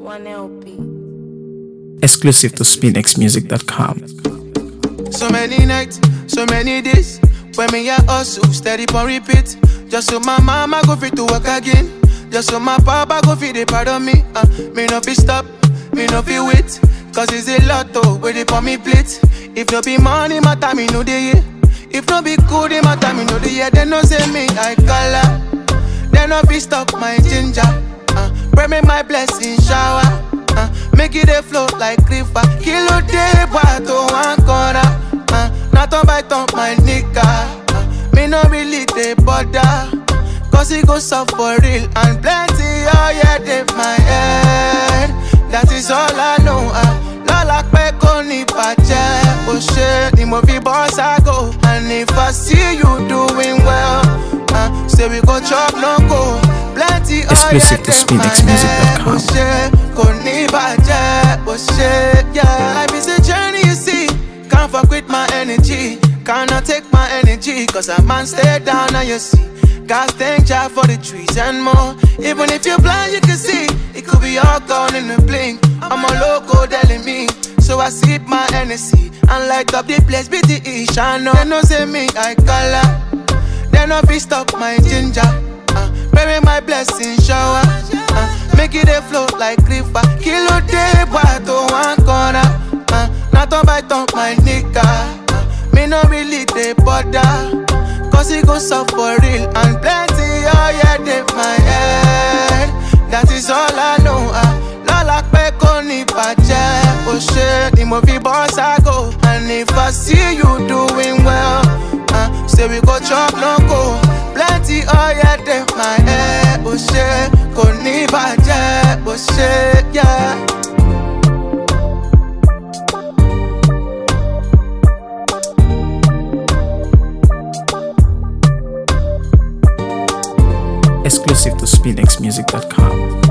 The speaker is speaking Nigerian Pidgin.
One LP. exclusive to spinxmusic.com. So many nights, so many days. When me a hustle, steady on repeat. Just so my mama go fit to work again. Just so my papa go fit the part of me. Uh, me no fi stop, me no fi wait. Cause it's a lot oh, where they on me plate. If no be money, my time me know the year. If no be good, my time me know the year. They no say me I color. They no fi stop my ginger. Uh, pray me my blessing shower. Uh, make it a flow like river. Kilo day, to one corner. Uh, not on by top my nigga. Uh, me no really they bother. Cause it goes up for real and plenty. Oh yeah, they my head. That is all I know. Uh, Lọ́la pẹ́ kò ní bàjẹ́. Ó ṣe ni mo fi bọ́ ságo. And if I see you doing well, uh, say we go chop no go. Plenty oh yeah, Exclusive to they my head. spinxmusic.com. Ó ṣe kò ní bàjẹ́. Ó ṣe yeah. Life is a journey you see. Can't fuck with my energy. Cannot take my energy. Cause a man stay down and you see. God thank Jah for the trees and more. Even if you're blind, you can see. It could be all gone in a blink. I'm a loco telling me. So I sip my Hennessy and light up the place. BTE, Shano. They no say me, I color. They no fi stop my ginger. Uh, bury my blessing shower. Uh, make it a flow like river. Kilo day, to one corner. Uh, not on by top my nigga. Uh, me no really they bother. Cause it goes up for real and plenty. Oh yeah, they my head. That is all I know. Uh, Lọ́la pẹ́ kò ní bàjẹ́. Ó ṣe ni mo fi bọ́ ságo. And if I see you doing well, uh, say we go chop no go. Plenty oh yeah, they my head. Ó ṣe kò ní bàjẹ́. Ó ṣe yeah. Exclusive to spinxmusic.com.